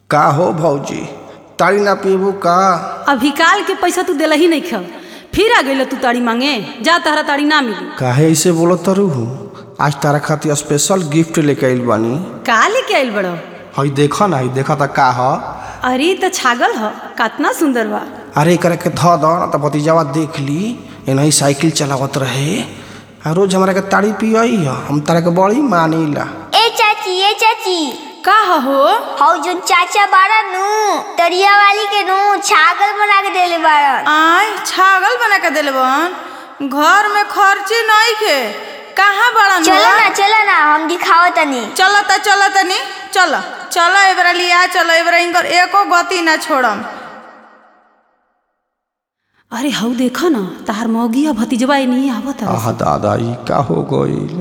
का हो भौजी तारी ना पीबू का अभी काल के पैसा तू दिला ही नहीं खा फिर आ गई तू ताड़ी मांगे जा तहरा ताड़ी ना मिली काहे ऐसे बोलो तरू हो आज तारा खातिर स्पेशल गिफ्ट लेके आइल बानी का लेके आइल बड़ो हई देखा ना हई देखा था का ह अरे त छागल ह कितना सुंदर बा अरे एकरा के ध द ना त भतीजावा देख ली एनही साइकिल चलावत रहे आ रोज हमरा के ताड़ी पियई ह हम तारा के बड़ी मानीला ए चाची ए चाची का ह हो हौ जोन चाचा बाड़ा नु तरिया वाली के नु छागल बना के देले बाड़न आय छागल बना के दिले बहन घर में खर्ची नहीं खे कहाँ बड़ा चलो ना चलो ना हम दिखाओ तनी चलो त चलो तनी चलो चलो एबरा लिया चलो एबरा इनकर एको गति ना छोड़म अरे हऊ देखो ना तहार मौगी आ भतीजवा नहीं आवत हवे। आह दादा ई का हो गइल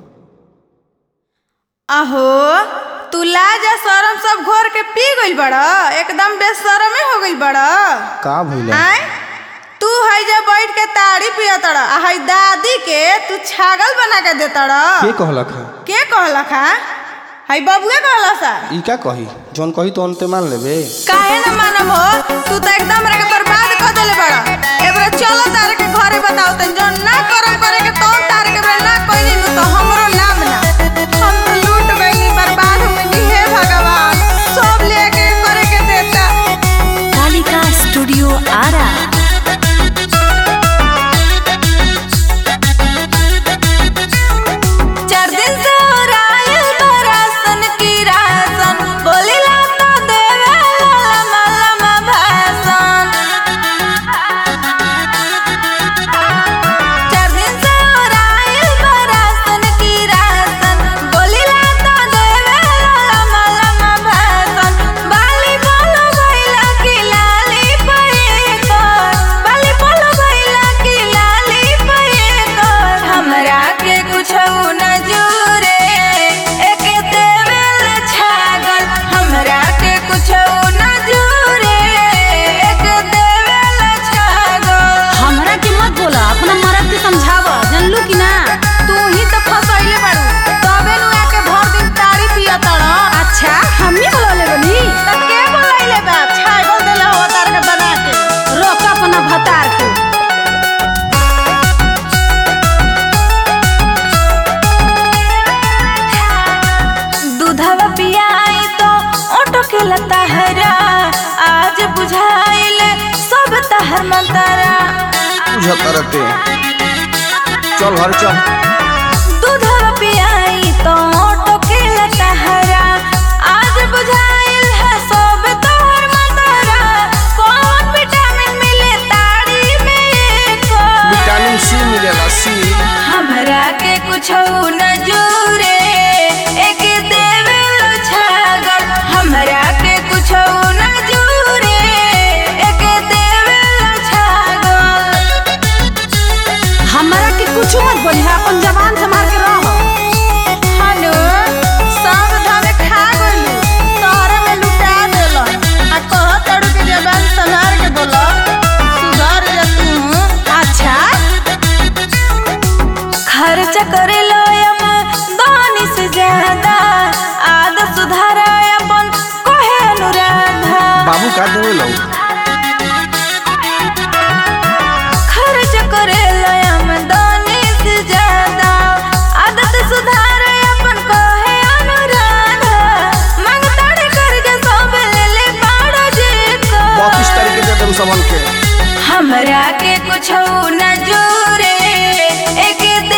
अहो तू लाजा शरम सब घोर के पी गइल बड़ा एकदम बेशरमे हो गइल बड़ा का भइला आय तू हई जा बैठ के ताड़ी पिया तड़ा आ हई दादी के तू छागल बना के दे तड़ा के कहलक है के कहला खा हई बबुए कहला सा ई का कही जौन कही तो अंते मान लेबे काहे न मानम हो तू तो एकदम रे के बर्बाद कर देले बड़ा एबरा चलो तारे के घरे बताओ तन जो ना करम करे के तो तारे के बे ना कोई नहीं तो हमरो नाम ना हम तो लूट गई बर्बाद हो गई हे भगवान सब लेके करे के देता कालिका स्टूडियो आरा चार दिन से हो रायल बरासन की रासन बोलिला तो देवे लमा लमा भाषण चार दिन से हो रायल बरासन की रासन बोलिला तो देवे लमा लमा भाषण बाली बोलो भैला की लाली पे कर बाली बोलो भैला की लाली पे कर हमरा के कुछ न जुरे एक देवेल छागल हमरा के कुछ न जुरे एक देवेल छागल हमरा के मत बोला अपना मर्द के समझावा जानलू कि ना तू ही तो फसैले बाड़ू तबे नु आके भर दिन तारी पिया तड़ अच्छा हमनी बोलले बनी तब के बोलैले बा छागल देले हो तार के बना के रोक अपना भतार के दूधवा पियाई तो ओटो के लता हरा आज बुझाइल सब तहर मंतरा बुझत रहते चल घर चल दूधवा पियाई तो ओटो के लता हरा आज बुझाइल है सब तहर मंतरा कौन विटामिन मिले ताड़ी में को विटामिन सी मिलेला सी हमरा के कुछ न जुरे एक देवेल छागल हमरा के कुछ न जुरे एक देवेल छागल हमरा के कुछ मत बोली अपन जबान संभाल के रहो हलो सब धमे खा गइलू तोहरे में लुटा देलन आ कह तड़ू के जबान संभाल के बोलो सुधर जा तू अच्छा खर्च करे लो यम दानी से ज्यादा आदत सुधारा अपन कहे अनुराधा बाबू का देवे लो खर्च करे लो यम दानी से ज्यादा आदत सुधारा अपन कहे अनुराधा मांग ताड़े कर जा सब ले ले बाड़ा जे को बत्तीस तारीख के दे देम सबन के हमरा के कुछ न जुरे एक